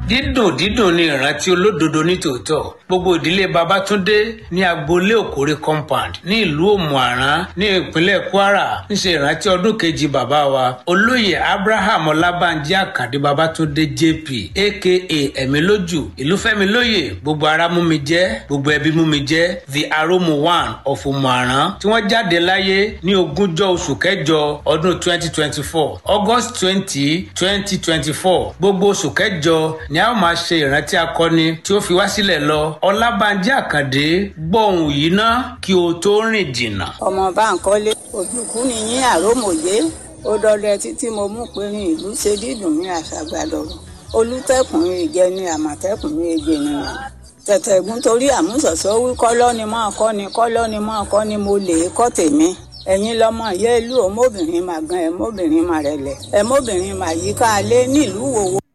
dídùn dídùn ni ìrántí olódodo nítòótọ́ gbogbo ìdílé babatunde ní agboolé òkórè compound ní ìlú òmùaran ní ìpínlẹ̀ kwara ń ṣe ìrántí ọdún kejì bàbá wa olóyè abraham ọlábànjí àkàndé babatunde jp aka ẹ̀mílójú ìlúfẹ́milóyè gbogbo ara mú mi jẹ́ gbogbo ẹbí mú mi jẹ́ the aromu one of òmùaran tí wọ́n jáde láyé ní ogúnjọ́ oṣù kẹjọ ọdún twenty twenty four august twenty twenty twenty four gbogbo oṣù kẹjọ ni a ó máa ṣe ìrántí akọni tí ó fi wá sílẹ̀ lọ ọlábànjí àkàndé gbọ́hùn yìí ná kí o tó rìn jìnnà. ọmọ báńkọ́lé òjùkú ni yín àrómòye ó dọdẹ títí mo mú pinrin ìlú ṣe dídùn ní àṣàgbàdọ̀rọ̀ olùtẹ̀kùnrin ìjẹni àmọ̀tẹ́kùnrin èjènìyàn tẹ̀tẹ̀gún torí àmúṣọ̀ṣọ́ wí kọ́lọ́ ni máa kọ́ ni kọ́lọ́ ni máa kọ́ ni mo lè kọ́ tèmi ẹ̀yin lọ́mọ ìyá ìlú ọmọbìnrin màgán ẹ̀mọ́bìnrin màrẹ̀lẹ̀ ẹ̀mọ́bìnrin màyíká alẹ́ nílùú wòwò.